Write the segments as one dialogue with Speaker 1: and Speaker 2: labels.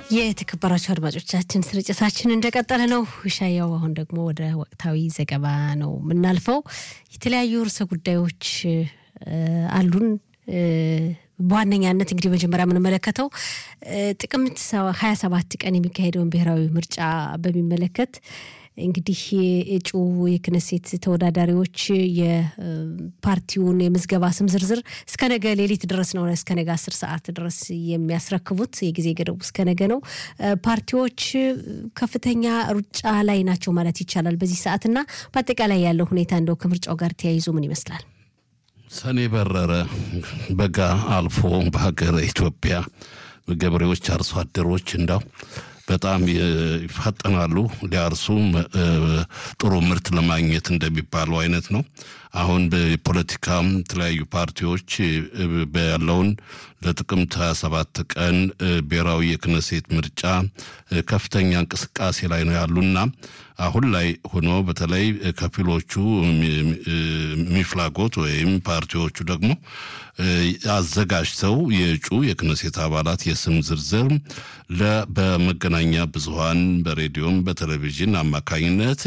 Speaker 1: የተከበራችሁ አድማጮቻችን ስርጭታችን እንደቀጠለ ነው። ሻያው አሁን ደግሞ ወደ ወቅታዊ ዘገባ ነው የምናልፈው። የተለያዩ ርዕሰ ጉዳዮች አሉን። በዋነኛነት እንግዲህ መጀመሪያ የምንመለከተው ጥቅምት ሀያ ሰባት ቀን የሚካሄደውን ብሔራዊ ምርጫ በሚመለከት እንግዲህ የእጩ የክነሴት ተወዳዳሪዎች የፓርቲውን የምዝገባ ስም ዝርዝር እስከ ነገ ሌሊት ድረስ ነው እስከ ነገ አስር ሰዓት ድረስ የሚያስረክቡት የጊዜ ገደቡ እስከ ነገ ነው። ፓርቲዎች ከፍተኛ ሩጫ ላይ ናቸው ማለት ይቻላል በዚህ ሰዓት እና በአጠቃላይ ያለው ሁኔታ እንደው ከምርጫው ጋር ተያይዞ ምን ይመስላል?
Speaker 2: ሰኔ በረረ፣ በጋ አልፎ በሀገር ኢትዮጵያ ገበሬዎች፣ አርሶ አደሮች እንዳው በጣም ይፋጠናሉ ሊያርሱ ጥሩ ምርት ለማግኘት እንደሚባለው አይነት ነው። አሁን በፖለቲካም የተለያዩ ፓርቲዎች ያለውን ለጥቅምት 27 ቀን ብሔራዊ የክነሴት ምርጫ ከፍተኛ እንቅስቃሴ ላይ ነው ያሉና አሁን ላይ ሆኖ በተለይ ከፊሎቹ ሚፍላጎት ወይም ፓርቲዎቹ ደግሞ አዘጋጅተው የእጩ የክነሴት አባላት የስም ዝርዝር በመገናኛ ብዙኃን በሬዲዮም በቴሌቪዥን አማካኝነት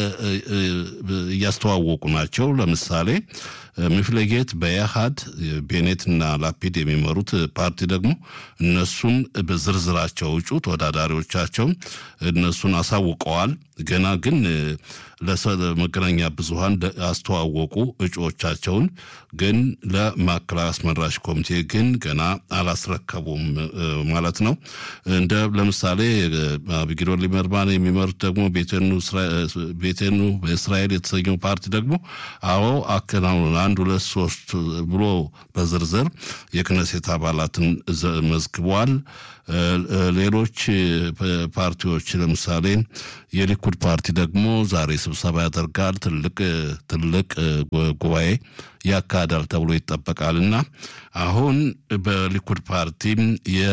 Speaker 2: እያስተዋወቁ ናቸው። ለምሳሌ ሚፍለጌት በኢህአድ ቤኔትና ላፒድ የሚመሩት ፓርቲ ደግሞ እነሱን በዝርዝራቸው እጩ ተወዳዳሪዎቻቸው እነሱን አሳውቀዋል። ገና ግን ለመገናኛ ብዙኃን አስተዋወቁ እጩዎቻቸውን፣ ግን ለማዕከላዊ አስመራጭ ኮሚቴ ግን ገና አላስረከቡም ማለት ነው። እንደ ለምሳሌ አብጊዶር ሊበርማን የሚመሩት ደግሞ ቤቴኑ በእስራኤል የተሰኘው ፓርቲ ደግሞ አዎ አከናውኑ አንድ ሁለት ሶስት ብሎ በዝርዝር የክነሴት አባላትን መዝግቧል። ሌሎች ፓርቲዎች ለምሳሌ የሊኩድ ፓርቲ ደግሞ ዛሬ ስብሰባ ያደርጋል። ትልቅ ትልቅ ጉባኤ ያካሂዳል ተብሎ ይጠበቃል እና አሁን በሊኩድ ፓርቲም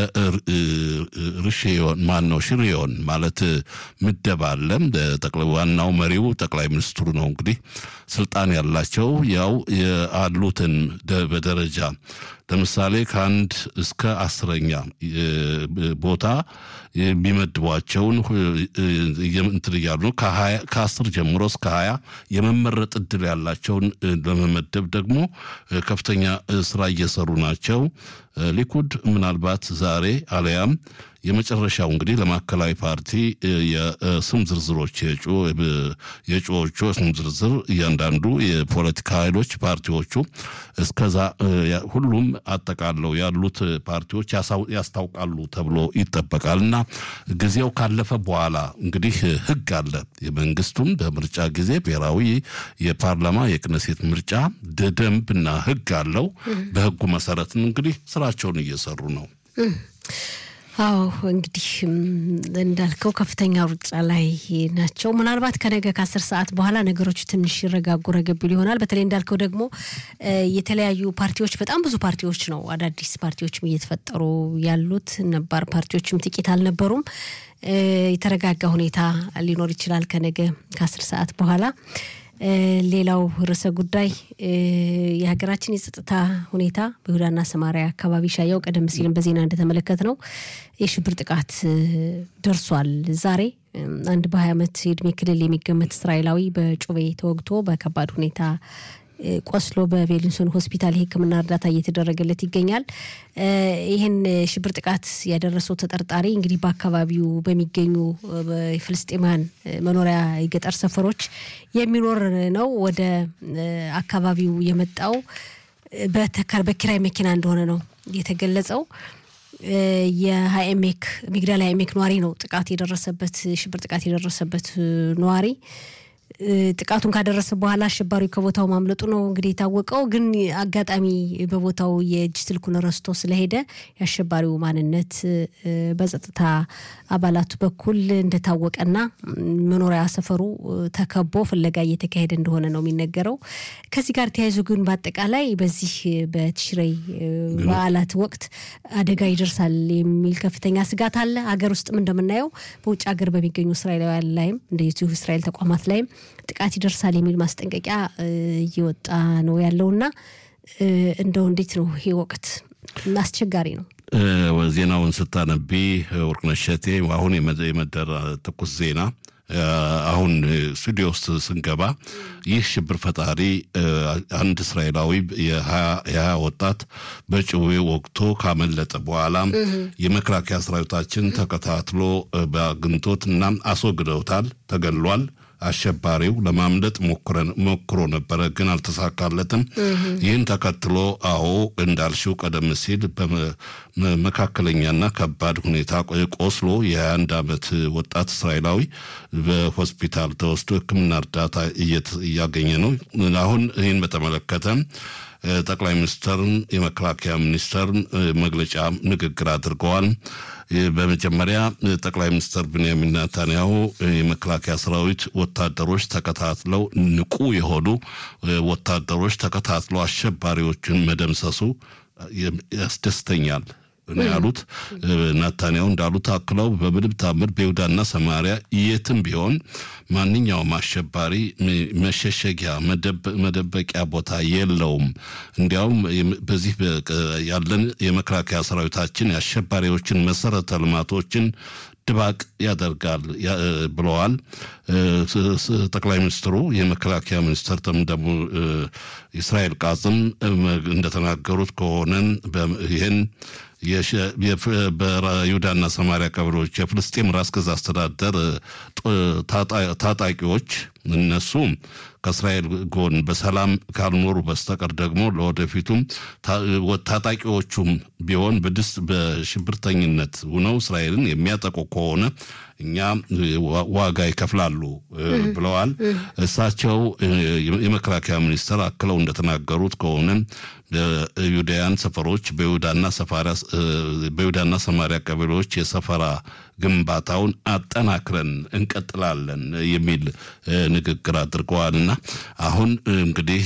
Speaker 2: የርሽዮን ማን ነው ሽሪዮን ማለት ምደባ አለ። ዋናው መሪው ጠቅላይ ሚኒስትሩ ነው። እንግዲህ ስልጣን ያላቸው ያው ያሉትን በደረጃ ለምሳሌ ከአንድ እስከ አስረኛ ቦታ የሚመድቧቸውን እንትን እያሉ ነው። ከአስር ጀምሮ እስከ ሀያ የመመረጥ እድል ያላቸውን ለመመደብ ደግሞ ከፍተኛ ስራ እየሰሩ ናቸው። ሊኩድ ምናልባት ዛሬ አለያም የመጨረሻው እንግዲህ ለማዕከላዊ ፓርቲ የስም ዝርዝሮች የእጩዎቹ ስም ዝርዝር እያንዳንዱ የፖለቲካ ኃይሎች ፓርቲዎቹ እስከዛ ሁሉም አጠቃለው ያሉት ፓርቲዎች ያስታውቃሉ ተብሎ ይጠበቃል እና ጊዜው ካለፈ በኋላ እንግዲህ ሕግ አለ። የመንግስቱም በምርጫ ጊዜ ብሔራዊ የፓርላማ የክነሴት ምርጫ ደንብና ሕግ አለው። በሕጉ መሰረትም እንግዲህ ስራቸውን እየሰሩ ነው።
Speaker 1: አዎ እንግዲህ እንዳልከው ከፍተኛ ሩጫ ላይ ናቸው። ምናልባት ከነገ ከአስር ሰዓት በኋላ ነገሮች ትንሽ ይረጋጉ ረገብ ይሆናል። በተለይ እንዳልከው ደግሞ የተለያዩ ፓርቲዎች በጣም ብዙ ፓርቲዎች ነው አዳዲስ ፓርቲዎችም እየተፈጠሩ ያሉት። ነባር ፓርቲዎችም ጥቂት አልነበሩም። የተረጋጋ ሁኔታ ሊኖር ይችላል ከነገ ከአስር ሰዓት በኋላ። ሌላው ርዕሰ ጉዳይ የሀገራችን የጸጥታ ሁኔታ በይሁዳና ሰማሪያ አካባቢ ሻያው ቀደም ሲልም በዜና እንደተመለከት ነው የሽብር ጥቃት ደርሷል። ዛሬ አንድ በሀያ ዓመት የእድሜ ክልል የሚገመት እስራኤላዊ በጩቤ ተወግቶ በከባድ ሁኔታ ቆስሎ በቤሊንሶን ሆስፒታል የሕክምና እርዳታ እየተደረገለት ይገኛል። ይህን ሽብር ጥቃት ያደረሰው ተጠርጣሪ እንግዲህ በአካባቢው በሚገኙ የፍልስጤማውያን መኖሪያ የገጠር ሰፈሮች የሚኖር ነው። ወደ አካባቢው የመጣው በኪራይ መኪና እንደሆነ ነው የተገለጸው። የሀኤሜክ ሚግዳል ሀኤሜክ ነዋሪ ነው ጥቃት የደረሰበት ሽብር ጥቃት የደረሰበት ነዋሪ ጥቃቱን ካደረሰ በኋላ አሸባሪው ከቦታው ማምለጡ ነው እንግዲህ የታወቀው። ግን አጋጣሚ በቦታው የእጅ ስልኩን ረስቶ ስለሄደ የአሸባሪው ማንነት በጸጥታ አባላቱ በኩል እንደታወቀና መኖሪያ ሰፈሩ ተከቦ ፍለጋ እየተካሄደ እንደሆነ ነው የሚነገረው። ከዚህ ጋር ተያይዞ ግን በአጠቃላይ በዚህ በትሽረይ በዓላት ወቅት አደጋ ይደርሳል የሚል ከፍተኛ ስጋት አለ። ሀገር ውስጥም እንደምናየው በውጭ ሀገር በሚገኙ እስራኤላውያን ላይም እንደዚሁ እስራኤል ተቋማት ላይም ጥቃት ይደርሳል የሚል ማስጠንቀቂያ እየወጣ ነው ያለውና እንደው እንዴት ነው ይሄ ወቅት አስቸጋሪ ነው።
Speaker 2: ዜናውን ስታነቢ ወርቅነሽ እሸቴ አሁን የመደረ ትኩስ ዜና አሁን ስቱዲዮ ውስጥ ስንገባ ይህ ሽብር ፈጣሪ አንድ እስራኤላዊ የሀያ ወጣት በጭዌ ወቅቶ ካመለጠ በኋላ የመከላከያ ሰራዊታችን ተከታትሎ በአግኝቶት እና አስወግደውታል። ተገሏል። አሸባሪው ለማምለጥ ሞክሮ ነበረ፣ ግን አልተሳካለትም። ይህን ተከትሎ አዎ እንዳልሽው ቀደም ሲል በመካከለኛና ከባድ ሁኔታ ቆስሎ የ21 ዓመት ወጣት እስራኤላዊ በሆስፒታል ተወስዶ ሕክምና እርዳታ እያገኘ ነው። አሁን ይህን በተመለከተ ጠቅላይ ሚኒስትርን የመከላከያ ሚኒስተርን መግለጫ ንግግር አድርገዋል። በመጀመሪያ ጠቅላይ ሚኒስትር ብንያሚን ናታንያሁ የመከላከያ ሰራዊት ወታደሮች ተከታትለው ንቁ የሆኑ ወታደሮች ተከታትለው አሸባሪዎችን መደምሰሱ ያስደስተኛል ነው ያሉት። ናታንያሁ እንዳሉት አክለው በምንም ታምር በይሁዳና ሰማሪያ የትም ቢሆን ማንኛውም አሸባሪ መሸሸጊያ መደበቂያ ቦታ የለውም። እንዲያውም በዚህ ያለን የመከላከያ ሰራዊታችን የአሸባሪዎችን መሰረተ ልማቶችን ድባቅ ያደርጋል ብለዋል። ጠቅላይ ሚኒስትሩ የመከላከያ ሚኒስትር ደግሞ እስራኤል ቃጽም እንደተናገሩት ከሆነን ይህን በይሁዳና ሰማሪያ ቀበሌዎች የፍልስጤም ራስ ገዝ አስተዳደር ታጣቂዎች እነሱ ከእስራኤል ጎን በሰላም ካልኖሩ በስተቀር ደግሞ ለወደፊቱም ታጣቂዎቹም ቢሆን በድስ በሽብርተኝነት ሆነው እስራኤልን የሚያጠቁ ከሆነ እኛ ዋጋ ይከፍላሉ ብለዋል። እሳቸው የመከላከያ ሚኒስትር አክለው እንደተናገሩት ከሆነ በዩዳያን ሰፈሮች በይሁዳና ሰማሪያ ቀበሌዎች የሰፈራ ግንባታውን አጠናክረን እንቀጥላለን የሚል ንግግር አድርገዋልና አሁን እንግዲህ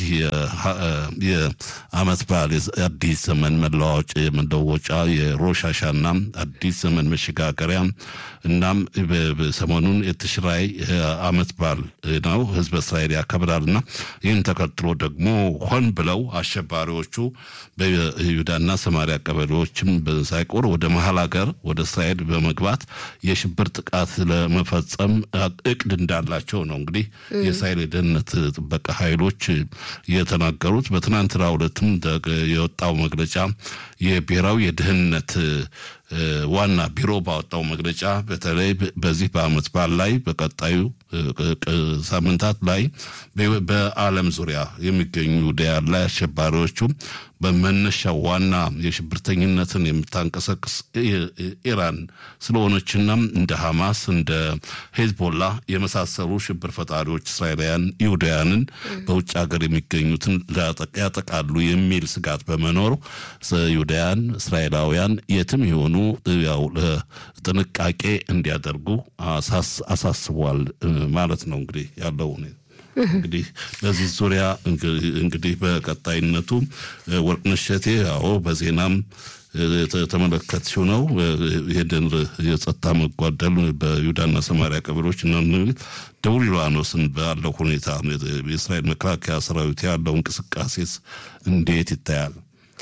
Speaker 2: የዓመት በዓል አዲስ ዘመን መለዋወጫ መለወጫ የሮሻሻና አዲስ ዘመን መሸጋገሪያ እናም ሰሞኑን የትሽራይ ዓመት በዓል ነው ህዝበ እስራኤል ያከብራልና ይህን ተከትሎ ደግሞ ሆን ብለው አሸባሪዎቹ በይሁዳና ሰማሪያ ቀበሌዎችም ሳይቆር ወደ መሀል ሀገር ወደ እስራኤል በመግባት የሽብር ጥቃት ለመፈጸም እቅድ እንዳላቸው ነው እንግዲህ የእስራኤል የደህንነት ጥበቃ ኃይሎች የተናገሩት። በትናንትናው ዕለትም የወጣው መግለጫ የብሔራዊ የደህንነት ዋና ቢሮ ባወጣው መግለጫ በተለይ በዚህ በዓመት በዓል ላይ በቀጣዩ ሳምንታት ላይ በዓለም ዙሪያ የሚገኙ ዳያን ላይ አሸባሪዎቹ በመነሻው ዋና የሽብርተኝነትን የምታንቀሳቅስ ኢራን ስለሆነችና እንደ ሐማስ እንደ ሄዝቦላ የመሳሰሉ ሽብር ፈጣሪዎች እስራኤላውያን ይሁዳውያንን በውጭ ሀገር የሚገኙትን ያጠቃሉ የሚል ስጋት በመኖሩ ይሁዳውያን እስራኤላውያን የትም የሆኑ ያው ጥንቃቄ እንዲያደርጉ አሳስቧል ማለት ነው። እንግዲህ ያለው ሁኔታ እንግዲህ በዚህ ዙሪያ እንግዲህ በቀጣይነቱ ወርቅነሽ እሸቴ አዎ በዜናም ተመለከትሽው ነው። ይህንን የጸጥታ መጓደል በይሁዳና ሰማሪያ ቀበሌዎች እና ደቡብ ሊባኖስን ባለው ሁኔታ የእስራኤል መከላከያ ሰራዊት ያለው እንቅስቃሴስ እንዴት ይታያል?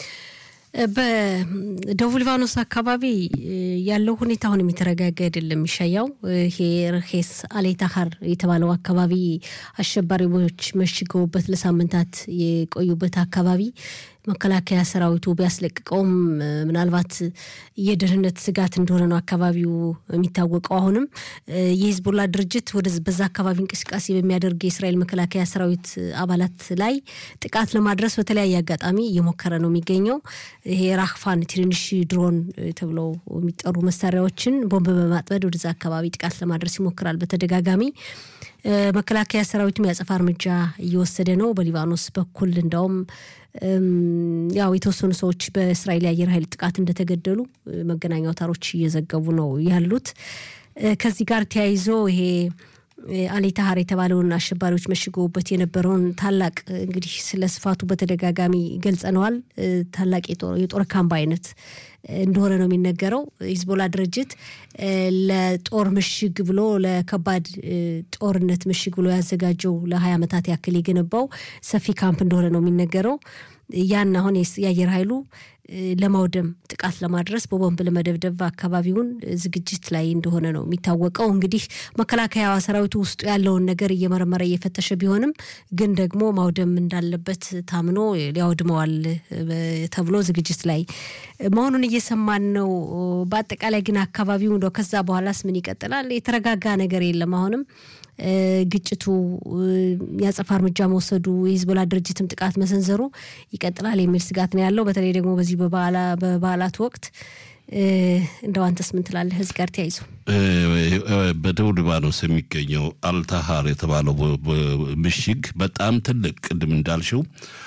Speaker 1: በደቡብ ሊባኖስ አካባቢ ያለው ሁኔታ አሁን የተረጋጋ አይደለም። የሚሻያው ይሄ ርኬስ አሌታሀር የተባለው አካባቢ አሸባሪዎች መሽገውበት ለሳምንታት የቆዩበት አካባቢ መከላከያ ሰራዊቱ ቢያስለቅቀውም ምናልባት የደህንነት ስጋት እንደሆነ ነው አካባቢው የሚታወቀው። አሁንም የሂዝቦላ ድርጅት ወደ በዛ አካባቢ እንቅስቃሴ በሚያደርግ የእስራኤል መከላከያ ሰራዊት አባላት ላይ ጥቃት ለማድረስ በተለያየ አጋጣሚ እየሞከረ ነው የሚገኘው። ይሄ ራክፋን ትንንሽ ድሮን ተብለው የሚጠሩ መሳሪያዎችን ቦምብ በማጥመድ ወደዛ አካባቢ ጥቃት ለማድረስ ይሞክራል በተደጋጋሚ። መከላከያ ሰራዊቱም ያጸፋ እርምጃ እየወሰደ ነው። በሊባኖስ በኩል እንዳውም ያው የተወሰኑ ሰዎች በእስራኤል የአየር ኃይል ጥቃት እንደተገደሉ መገናኛ አውታሮች እየዘገቡ ነው ያሉት። ከዚህ ጋር ተያይዞ ይሄ አሌታሀር የተባለውን አሸባሪዎች መሽገውበት የነበረውን ታላቅ እንግዲህ ስለ ስፋቱ በተደጋጋሚ ገልጸነዋል። ታላቅ የጦር ካምፕ አይነት እንደሆነ ነው የሚነገረው። ሂዝቦላ ድርጅት ለጦር ምሽግ ብሎ ለከባድ ጦርነት ምሽግ ብሎ ያዘጋጀው ለሀያ ዓመታት ያክል የገነባው ሰፊ ካምፕ እንደሆነ ነው የሚነገረው። ያን አሁን የአየር ኃይሉ ለማውደም ጥቃት ለማድረስ በቦምብ ለመደብደብ አካባቢውን ዝግጅት ላይ እንደሆነ ነው የሚታወቀው። እንግዲህ መከላከያ ሰራዊቱ ውስጡ ያለውን ነገር እየመረመረ እየፈተሸ ቢሆንም ግን ደግሞ ማውደም እንዳለበት ታምኖ ሊያወድመዋል ተብሎ ዝግጅት ላይ መሆኑን እየሰማን ነው። በአጠቃላይ ግን አካባቢው እንደው ከዛ በኋላስ ምን ይቀጥላል? የተረጋጋ ነገር የለም አሁንም ግጭቱ የአጸፋ እርምጃ መውሰዱ የሂዝቦላ ድርጅትም ጥቃት መሰንዘሩ ይቀጥላል የሚል ስጋት ነው ያለው። በተለይ ደግሞ በዚህ በበዓላት ወቅት እንደው አንተስ ምን ትላለህ? እዚህ ጋር ተያይዞ
Speaker 2: በደቡብ ሊባኖስ የሚገኘው አልታሃር የተባለው ምሽግ በጣም ትልቅ ቅድም እንዳልሽው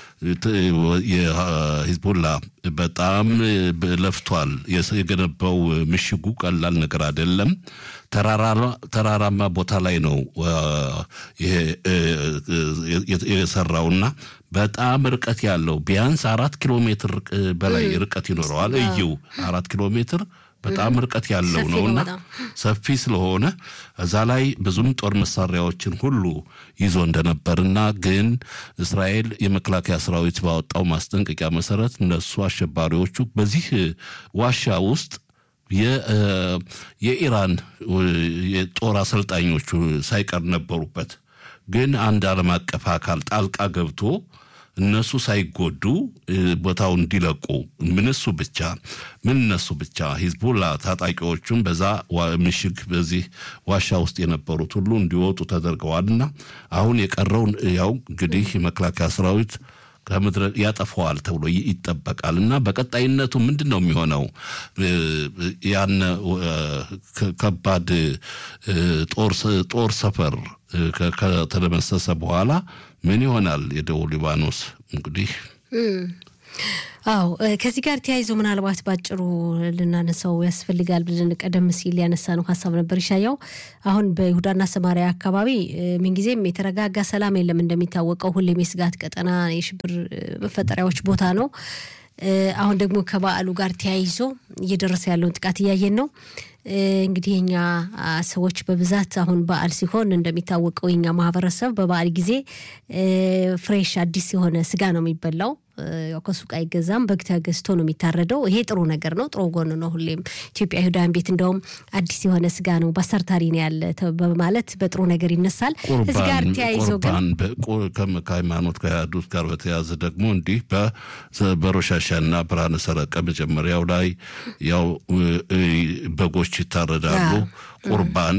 Speaker 2: የሂዝቦላ በጣም ለፍቷል። የገነባው ምሽጉ ቀላል ነገር አይደለም። ተራራማ ቦታ ላይ ነው ይሄ የሰራውና በጣም ርቀት ያለው ቢያንስ አራት ኪሎ ሜትር በላይ ርቀት ይኖረዋል። እይው አራት ኪሎ ሜትር በጣም ርቀት ያለው ነውና ሰፊ ስለሆነ እዛ ላይ ብዙም ጦር መሳሪያዎችን ሁሉ ይዞ እንደነበርና ግን እስራኤል የመከላከያ ሰራዊት ባወጣው ማስጠንቀቂያ መሰረት እነሱ አሸባሪዎቹ በዚህ ዋሻ ውስጥ የኢራን የጦር አሰልጣኞቹ ሳይቀር ነበሩበት። ግን አንድ ዓለም አቀፍ አካል ጣልቃ ገብቶ እነሱ ሳይጎዱ ቦታው እንዲለቁ ምን እሱ ብቻ ምን እነሱ ብቻ ሂዝቡላ ታጣቂዎቹም በዛ ምሽግ በዚህ ዋሻ ውስጥ የነበሩት ሁሉ እንዲወጡ ተደርገዋልና አሁን የቀረውን ያው እንግዲህ የመከላከያ ሰራዊት ከምድረ ያጠፈዋል ተብሎ ይጠበቃል እና በቀጣይነቱ ምንድን ነው የሚሆነው? ያን ከባድ ጦር ሰፈር ከተደመሰሰ በኋላ ምን ይሆናል? የደቡብ ሊባኖስ እንግዲህ
Speaker 1: አዎ ከዚህ ጋር ተያይዞ ምናልባት ባጭሩ ልናነሳው ያስፈልጋል ብለን ቀደም ሲል ያነሳ ነው ሀሳብ ነበር ይሻያው። አሁን በይሁዳና ሰማሪያ አካባቢ ምንጊዜም የተረጋጋ ሰላም የለም። እንደሚታወቀው ሁሌም የስጋት ቀጠና፣ የሽብር መፈጠሪያዎች ቦታ ነው። አሁን ደግሞ ከበዓሉ ጋር ተያይዞ እየደረሰ ያለውን ጥቃት እያየን ነው። እንግዲህ የኛ ሰዎች በብዛት አሁን በዓል ሲሆን እንደሚታወቀው የኛ ማህበረሰብ በበዓል ጊዜ ፍሬሽ አዲስ የሆነ ስጋ ነው የሚበላው። ከሱቅ አይገዛም፣ በግ ተገዝቶ ነው የሚታረደው። ይሄ ጥሩ ነገር ነው፣ ጥሩ ጎን ነው። ሁሌም ኢትዮጵያ ይሁዳን ቤት እንደውም አዲስ የሆነ ስጋ ነው በሰርታሪ ነው ያለ በማለት በጥሩ ነገር ይነሳል። እዚህ ጋር ተያይዞ ግን
Speaker 2: ከሃይማኖት ከያዱት ጋር በተያያዘ ደግሞ እንዲህ በሮሻሻና ብርሃነ ሰረቀ መጀመሪያው ላይ ያው በጎች ይታረዳሉ። ቁርባን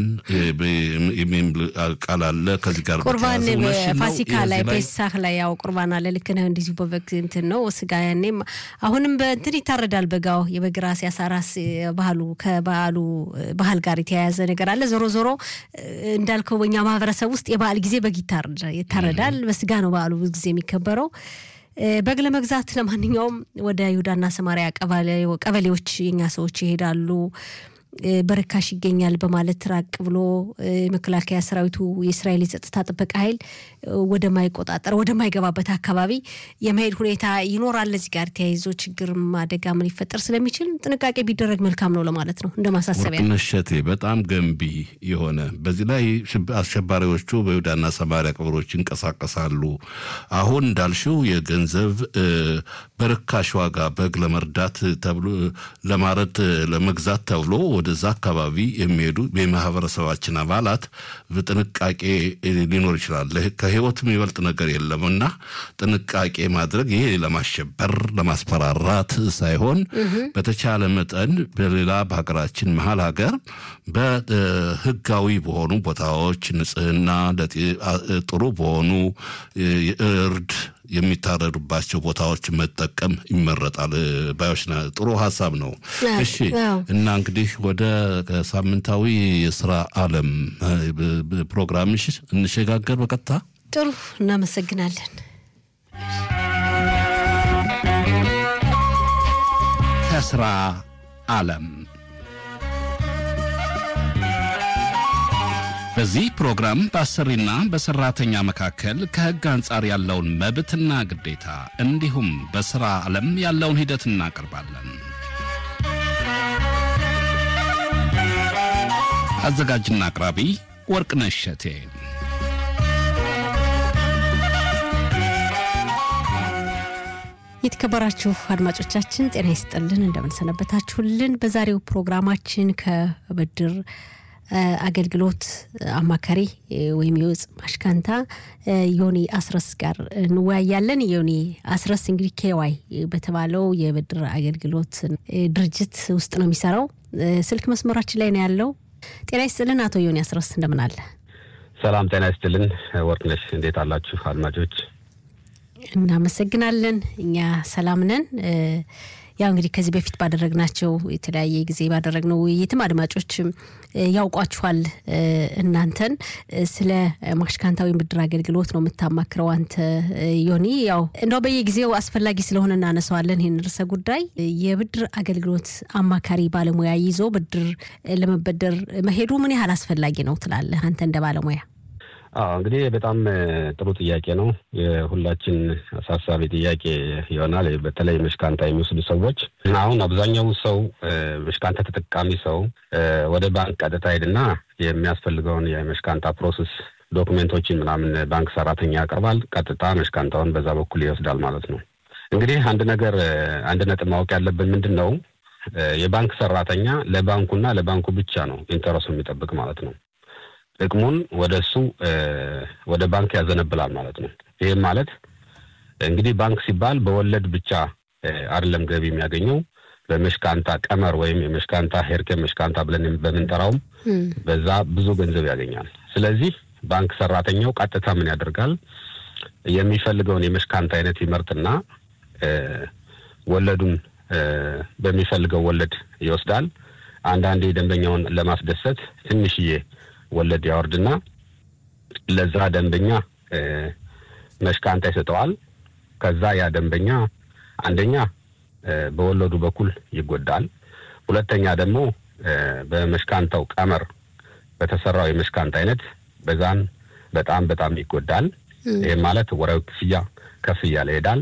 Speaker 2: ቃል አለ። ከዚህ ጋር
Speaker 1: ቁርባን ፋሲካ ላይ ፔሳህ ላይ ያው ቁርባን አለ። ልክ ነህ። እንደዚሁ በበግ እንትን ነው ስጋ ያኔም አሁንም በእንትን ይታረዳል። በጋው የበግ ራስ ያሳራስ ባህሉ ከበዓሉ ባህል ጋር የተያያዘ ነገር አለ። ዞሮ ዞሮ እንዳልከው በኛ ማህበረሰብ ውስጥ የበዓል ጊዜ በግ ይታረዳል። በስጋ ነው በዓሉ ብዙ ጊዜ የሚከበረው። በግ ለመግዛት ለማንኛውም ወደ ይሁዳና ሰማሪያ ቀበሌዎች የኛ ሰዎች ይሄዳሉ። በርካሽ ይገኛል በማለት ራቅ ብሎ መከላከያ ሰራዊቱ የእስራኤል የጸጥታ ጥበቃ ኃይል ወደማይቆጣጠር ወደማይገባበት አካባቢ የመሄድ ሁኔታ ይኖራል። እዚህ ጋር ተያይዞ ችግርም አደጋ ምን ሊፈጠር ስለሚችል ጥንቃቄ ቢደረግ መልካም ነው ለማለት ነው እንደ ማሳሰቢያ።
Speaker 2: ነሸቴ በጣም ገንቢ የሆነ በዚህ ላይ አሸባሪዎቹ በይሁዳና ሰማሪያ ቀበሮች ይንቀሳቀሳሉ። አሁን እንዳልሽው የገንዘብ በርካሽ ዋጋ በግ ለመርዳት ተብሎ ለማረድ ለመግዛት ተብሎ ወደዛ አካባቢ የሚሄዱ የማህበረሰባችን አባላት በጥንቃቄ ሊኖር ይችላል። ከህይወት የሚበልጥ ነገር የለም እና ጥንቃቄ ማድረግ ይሄ ለማሸበር ለማስፈራራት ሳይሆን በተቻለ መጠን በሌላ በሀገራችን መሀል ሀገር በህጋዊ በሆኑ ቦታዎች ንጽህና ጥሩ በሆኑ እርድ የሚታረዱባቸው ቦታዎች መጠቀም ይመረጣል ባዮች። ጥሩ ሀሳብ ነው። እሺ እና እንግዲህ ወደ ሳምንታዊ የስራ አለም ፕሮግራምሽ እንሸጋገር በቀጥታ።
Speaker 1: ጥሩ እናመሰግናለን።
Speaker 2: ከስራ አለም በዚህ ፕሮግራም በአሰሪና በሰራተኛ መካከል ከሕግ አንጻር ያለውን መብትና ግዴታ እንዲሁም በሥራ ዓለም ያለውን ሂደት እናቀርባለን። አዘጋጅና አቅራቢ ወርቅነሽ እሸቴ።
Speaker 1: የተከበራችሁ አድማጮቻችን ጤና ይስጥልን፣ እንደምንሰነበታችሁልን። በዛሬው ፕሮግራማችን ከብድር አገልግሎት አማካሪ ወይም የውጭ ማሽካንታ ዮኒ አስረስ ጋር እንወያያለን። ዮኒ አስረስ እንግዲህ ኬዋይ በተባለው የብድር አገልግሎት ድርጅት ውስጥ ነው የሚሰራው። ስልክ መስመራችን ላይ ነው ያለው። ጤና ይስጥልን አቶ ዮኒ አስረስ እንደምን አለ?
Speaker 3: ሰላም ጤና ይስጥልን ወርቅነሽ፣ እንዴት አላችሁ አድማጮች?
Speaker 1: እናመሰግናለን። እኛ ሰላም ነን። ያው እንግዲህ ከዚህ በፊት ባደረግናቸው የተለያየ ጊዜ ባደረግነው ውይይትም አድማጮችም ያውቋችኋል። እናንተን ስለ ማሽካንታ ወይም ብድር አገልግሎት ነው የምታማክረው አንተ ዮኒ። ያው እንደው በየጊዜው አስፈላጊ ስለሆነ እናነሳዋለን ይህን ርዕሰ ጉዳይ። የብድር አገልግሎት አማካሪ ባለሙያ ይዞ ብድር ለመበደር መሄዱ ምን ያህል አስፈላጊ ነው ትላለህ አንተ እንደ ባለሙያ?
Speaker 3: አዎ እንግዲህ በጣም ጥሩ ጥያቄ ነው። የሁላችን አሳሳቢ ጥያቄ ይሆናል። በተለይ መሽካንታ የሚወስዱ ሰዎች አሁን አብዛኛው ሰው መሽካንታ ተጠቃሚ ሰው ወደ ባንክ ቀጥታ ሄድና የሚያስፈልገውን የመሽካንታ ፕሮሰስ ዶክሜንቶችን ምናምን ባንክ ሰራተኛ ያቀርባል። ቀጥታ መሽካንታውን በዛ በኩል ይወስዳል ማለት ነው። እንግዲህ አንድ ነገር አንድ ነጥብ ማወቅ ያለብን ምንድን ነው የባንክ ሰራተኛ ለባንኩና ለባንኩ ብቻ ነው ኢንተረሱ የሚጠብቅ ማለት ነው። ጥቅሙን ወደ እሱ ወደ ባንክ ያዘነብላል ማለት ነው። ይህም ማለት እንግዲህ ባንክ ሲባል በወለድ ብቻ አይደለም ገቢ የሚያገኘው በመሽካንታ ቀመር ወይም የመሽካንታ ሄርኬ መሽካንታ ብለን በምንጠራውም በዛ ብዙ ገንዘብ ያገኛል። ስለዚህ ባንክ ሰራተኛው ቀጥታ ምን ያደርጋል? የሚፈልገውን የመሽካንታ አይነት ይመርጥና ወለዱን በሚፈልገው ወለድ ይወስዳል። አንዳንዴ ደንበኛውን ለማስደሰት ትንሽዬ ወለድ ያወርድና ለዛ ደንበኛ መሽካንታ ይሰጠዋል። ከዛ ያ ደንበኛ አንደኛ በወለዱ በኩል ይጎዳል። ሁለተኛ ደግሞ በመሽካንታው ቀመር በተሰራው የመሽካንታ አይነት በዛን በጣም በጣም ይጎዳል። ይህም ማለት ወራዊ ክፍያ ከፍ እያለ ይሄዳል።